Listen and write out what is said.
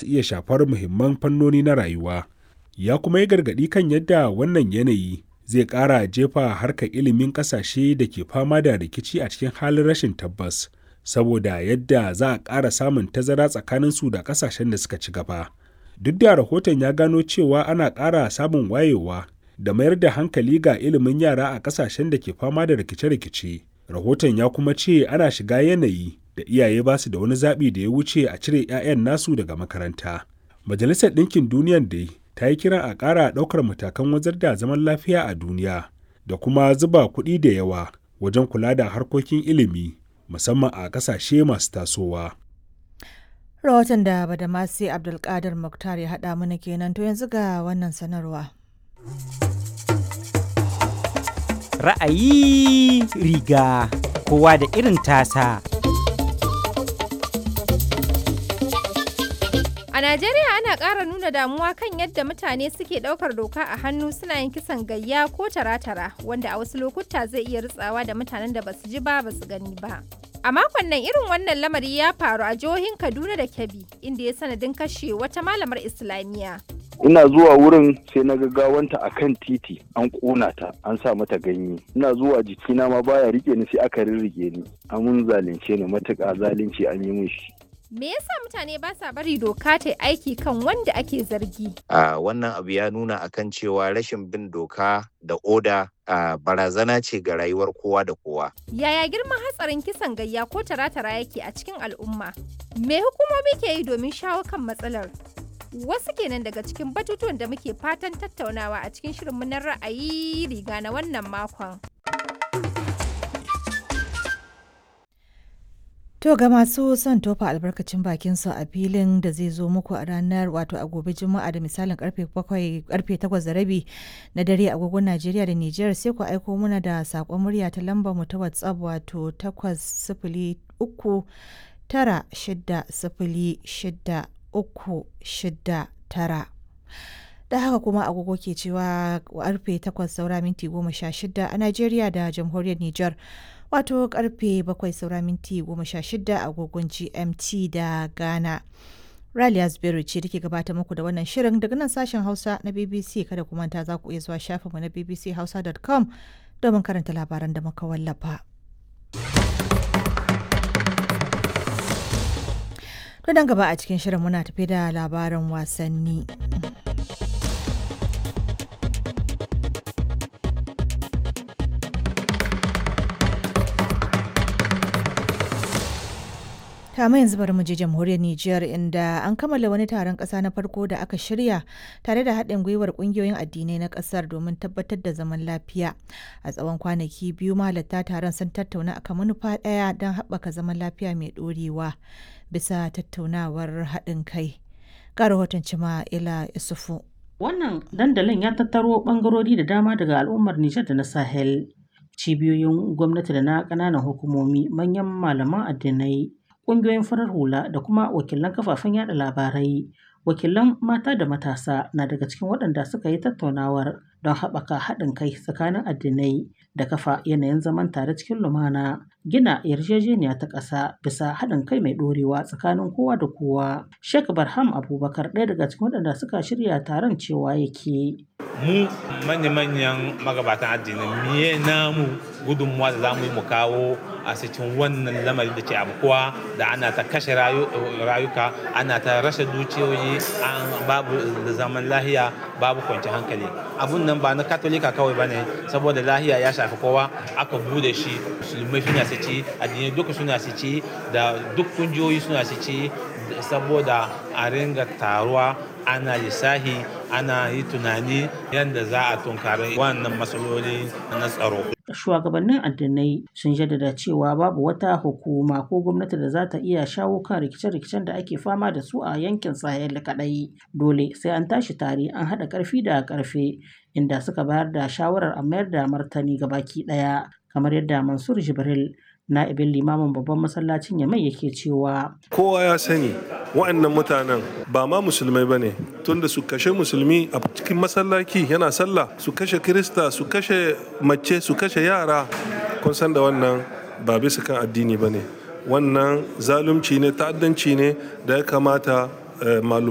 ta iya shafar muhimman fannoni na rayuwa. Ya kuma yi gargaɗi kan yadda wannan yanayi zai ƙara jefa harkar ilimin ƙasashe da ke fama da rikici a cikin halin rashin tabbas, saboda yadda za a ƙara samun tazara tsakaninsu da ƙasashen da suka ci gaba. Duk da rahoton ya gano cewa ana ƙara samun wayewa da mayar da hankali ga ilimin yara a ƙasashen da ke fama da rikice-rikice. Rahoton ya kuma ce ana shiga yanayi da iyaye ba su da wani zaɓi da ya wuce a cire 'ya'yan nasu daga makaranta. Majalisar Ɗinkin Duniyar dai ta yi kiran a ƙara ɗaukar matakan wajar da zaman lafiya a duniya da kuma zuba kuɗi da yawa wajen kula da harkokin ilimi musamman a ƙasashe masu tasowa. Rahoton da Badamasi Abdulkadir Muktar ya haɗa mana kenan to yanzu ga wannan sanarwa. Ra'ayi riga kowa da irin tasa. A Najeriya ana ƙara nuna damuwa kan yadda mutane suke ɗaukar doka a hannu suna yin kisan gayya ko tara-tara wanda a wasu lokuta zai iya ritsawa da mutanen da basu ji ba basu gani ba. A makon nan irin wannan lamari ya faru a jihohin Kaduna da Kebbi inda ya sanadin kashe wata malamar Islamiyya. ina zuwa wurin sai na gawanta a kan titi an ƙona ta an sa mata ganye ina zuwa jikina ma baya rike ni sai aka rirrike ni amun zalunce ni matuƙa zalunci an yi min shi Me yasa mutane ba sa bari doka ta aiki kan wanda ake zargi? a wannan abu ya nuna akan cewa rashin bin doka da oda a barazana ce ga rayuwar kowa da kowa Yaya girman hatsarin kisan gayya ko tara-tara yake a cikin al'umma? Me hukumomi ke yi domin shawo kan matsalar? Wasu kenan daga cikin batutuwan da muke fatan tattaunawa a cikin shirinmu na ra'ayi riga na wannan makon. To ga masu son tofa albarkacin bakin su a filin da zai zo muku a ranar wato a gobe juma'a da misalin karfe bakwai karfe takwas da rabi na dare agogon Najeriya da Nijar sai ku aiko muna da sakon murya ta lambar mu ta WhatsApp wato takwas sifili uku tara shida sifili shida uku shida tara. da haka kuma agogo ke cewa karfe 8 saura minti 16 a Najeriya da jamhuriyar Nijar wato karfe 7 saura minti 16 agogon GMT da Ghana. Raliya Zubairu ce take gabata muku da wannan shirin daga nan sashen Hausa na BBC kada ku manta za ku iya zuwa shafinmu na bbchausa.com domin karanta labaran da muka wallafa. To dan gaba a cikin shirin muna tafi da labaran wasanni. Kama yanzu bari mu je jamhuriyar Nijar inda an kammala wani taron ƙasa na farko da aka shirya tare da haɗin gwiwar ƙungiyoyin addinai na ƙasar domin tabbatar da zaman lafiya. A tsawon kwanaki biyu malatta taron sun tattauna akan manufa ɗaya don haɓaka zaman lafiya mai ɗorewa bisa tattaunawar haɗin kai. Ga rahoton Cima Ila Isufu. Wannan dandalin ya tattaro ɓangarori da dama daga al'ummar Nijar da na Sahel. Cibiyoyin gwamnati da na ƙananan hukumomi, manyan malaman addinai, ƙungiyoyin farar hula da kuma wakilan kafafen yada labarai wakilan mata da matasa na daga cikin waɗanda suka yi tattaunawar don haɓaka haɗin kai tsakanin addinai da kafa yanayin zaman tare cikin lumana gina yarjejeniya ta ƙasa bisa haɗin kai mai ɗorewa tsakanin kowa da kowa sheikh barham abubakar ɗaya daga cikin waɗanda suka shirya taron cewa yake mu manya-manyan magabatan addini miye namu gudunmuwa da za mu yi mu kawo a cikin wannan lamari da ke abukuwa da ana ta kashe rayuka ana ta rashe dukiyoyi babu zaman lahiya babu kwanci hankali abun nan ba na katolika kawai ba ne saboda lahiya ya shafi kowa aka bude shi musulmai suna su ci addinai duka suna su ci da duk kungiyoyi suna su ci saboda a ringa taruwa ana lissahi ana yi tunani yadda za a tunkari wannan matsaloli na tsaro shugabannin addinai sun jaddada cewa babu wata hukuma ko gwamnati da za ta iya shawo kan rikice-rikicen da ake fama da su a yankin sahel kadai dole sai an tashi tare an haɗa ƙarfi da ƙarfe inda suka bayar da shawarar a mayar da martani ga baki ɗaya kamar yadda mansur jibril na'ibin limamin babban masallacin yamai yake cewa kowa ya sani wa'annan mutanen ba ma musulmai ba ne tunda su kashe musulmi a cikin masallaci yana sallah su kashe kirista su kashe mace su kashe yara kun san da wannan ba bisa kan addini ba ne wannan zalunci ne ta'addanci ne da ya kamata